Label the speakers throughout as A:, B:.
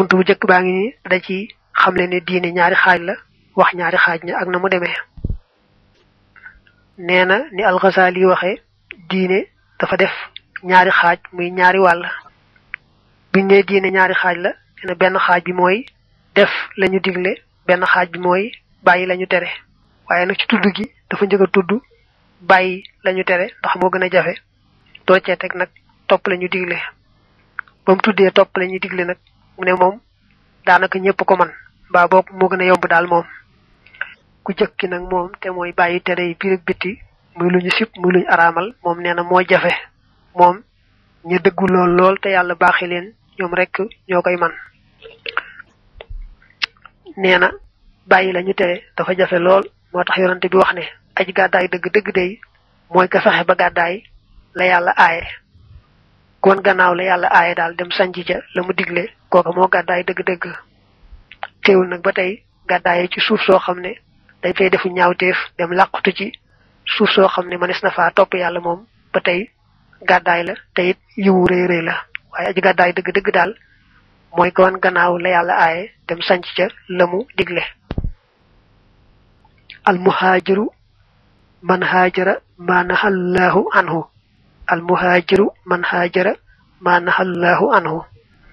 A: buntu bu njëkk baa ngi ni da ci xamle ne diine ñaari xaaj la wax ñaari xaaj ña ak na mu demee nee na ni alxasaali waxe diine dafa def ñaari xaaj muy ñaari wàll biñ ne diine ñaari xaaj la nee benn xaaj bi mooy def lañu digle benn xaaj bi mooy bàyyi lañu tere waaye nag ci tudd gi dafa njëkk a tudd bàyyi lañu tere ndax moo gën a jafe doo cee teg nag topp lañu digle ba mu tuddee topp lañu digle nag mu ne moom daanaka ñëpp ko man mbaa boog moo gën a yomb daal moom ku jëkki nag moom te mooy bàyyi tere yi biir ak bitti muy lu ñu sib muy lu ñu araamal moom nee na moo jafe moom ñu dëggu lool lool te yàlla baaxi leen ñoom rek ñoo koy man nee na bàyyi la ñu tere dafa jafe lool moo tax yonante bi wax ne aji gàddaay dëgg dëgg day mooy ka fexe ba gàddaay la yàlla aaye kon gannaaw la yàlla aaye daal dem sanc ca la mu digle kooka moo gàddaay dëgg-dëgg teewul nag ba tey gàddaaye ci suuf soo xam ne dañ fay defu ñaawteef dem làqutu ci suuf soo xam ne mënees na faa topp yàlla moom ba tey gàddaay la te it yiwu rëy rëy la waaye aji gàddaay dëgg-dëgg daal mooy kon gannaaw la yàlla aaye dem sanc ca la mu digle al muhaajiru man haajara ma nahallahu anhu al muhaajiru man haajara ma nahallahu anhu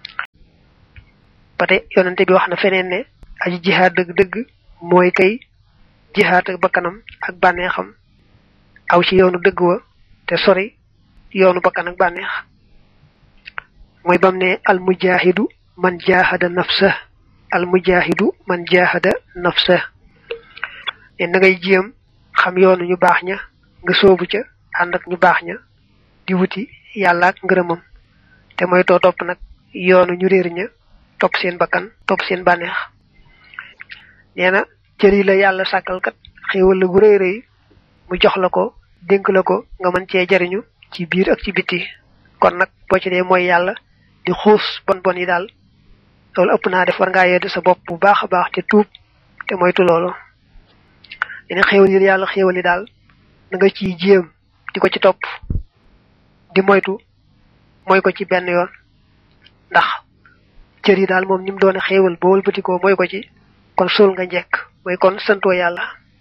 A: ba tey yonente bi wax na feneen ne aji jihaad dëgg-dëgg mooy kay jihaad ak bakkanam ak bànneexam aw ci yoonu dëgg wa te sori yoonu bakkan ak bànneex mooy bam ne al mujaahidu man jaahada nafsa al mujaahidu man jaahada nafsa ne na ngay jéem xam yoonu ñu baax ña nga soobu ca ànd ak ñu baax ña di wuti yàlla ak ngërëmam te mooy too topp nag yoonu ñu réer ña topp seen bakkan topp seen bànneex nee na cër yi la yàlla sàkkal kat xéewal la bu rëy rëy mu jox la ko dénk la ko nga mën cee jariñu ci biir ak ci biti kon nag boo ci dee mooy yàlla di xuus bon bon yi daal loolu ëpp naa def war ngaa yedd sa bopp bu baax a baax te tuub te moytu loolu dina xéewal yi yàlla xéewal yi daal na nga ciy jéem di ko ci topp di moytu mooy ko ci benn yoon ndax cër yi daal moom ni mu doone xéewal ba wëlbatikoo mooy ko ci kon suul nga njekk mooy kon santoo yàlla